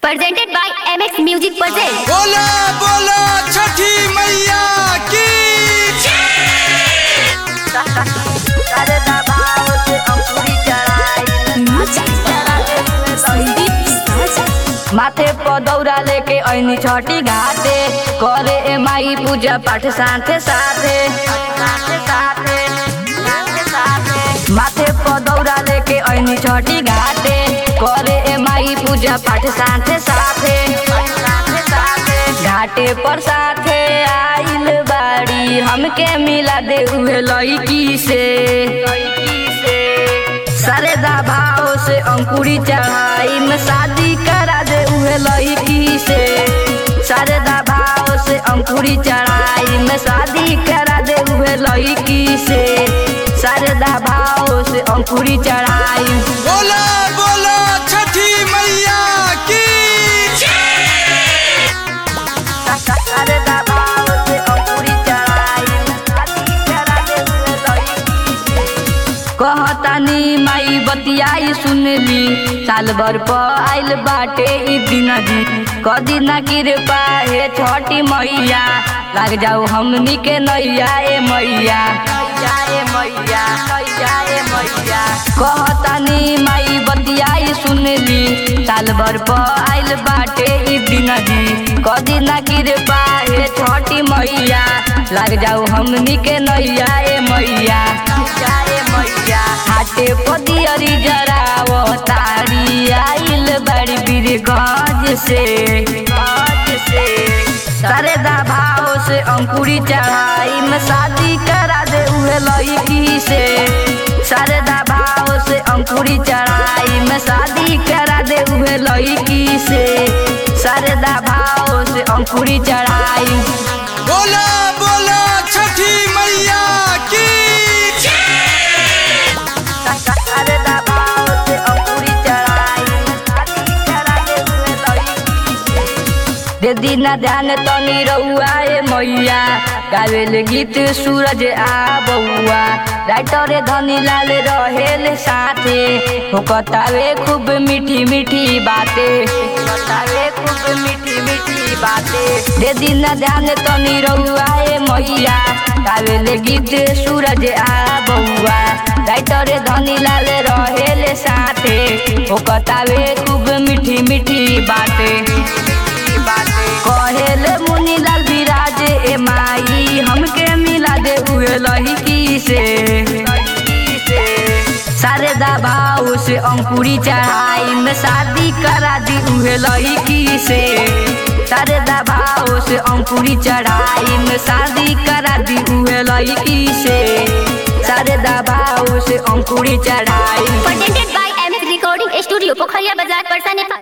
presented by MX Music Presents. बोला बोला छठी मैया की माथे पर दौरा लेके ऐनी छठी घाटे करे ए माई पूजा पाठ साथे साथे साथे साथे साथे साथे माथे पर दौरा लेके ऐनी छठी घाटे करे ए माई पूजा पाठ साथे साथे साथे साथे घाटे पर साथे आइल बाड़ी हमके मिला दे उहे लईकी से लईकी से सरदा भाव से अंकुरी चढ़ाई में शादी करा दे उहे लड़की से सरदा भाव से अंकुरी चढ़ाई में शादी करा दे उहे लड़की से सरदा भाव से अंकुरी चढ़ाई बोला बोला छठी मैया की सरदा भाव से अंकुरी चढ़ाई में शादी करा दे उहे लड़की से कहतानी माई बतियाई सुनली साल भर पर आइल बाटे ई दिन जी कदी ना कृपा हे छठी मैया लग जाऊ हमनी के नैया ए मैया नैया ए मैया नैया ए मैया कहतानी माई बतियाई सुनली साल भर पर आइल बाटे ई दिन जी कदी ना कृपा हे छठी मैया लग जाऊ हमनी के नैया ए मैया नैया ए मैया हाटे पदियरी जराव तारी आइल बड़ी बीर गज से गज से सरदा भाव से अंकुरी चढ़ाई में शादी करा दे उहे लड़की से सरदा भाव से अंकुरी चढ़ाई में शादी करा दे उहे लड़की से सरदा भाव से अंकुरी चढ़ाई बोला बोला छठी मैया की सरदा भाव से अंकुरी चढ़ाई में शादी करा दे उहे लड़की से दे दीना ध्यान तनी रउआ ए मैया गावेल गीत सूरज आ बउआ राइटर धनी लाल रहेल साथे होकतावे खूब मीठी मीठी बाते होकतावे खूब मीठी मीठी बाते दे दीना ध्यान तनी रउआ ए मैया गावेल गीत सूरज आ बउआ राइटर धनी लाल रहेल साथे होकतावे खूब मीठी मीठी बाते कहेले मुनीलाल विराज ए माई हमके मिला दे उहे लड़की से शारदा भाव से अंकुरी चढ़ाई में शादी करा दी उहे लड़की से शारदा भाव से अंकुरी चढ़ाई में शादी करा दी उहे लड़की से शारदा भाव से अंकुरी चढ़ाई Presented by MX Recording Studio, Pokhariya Bazaar, Parsa, Nepal.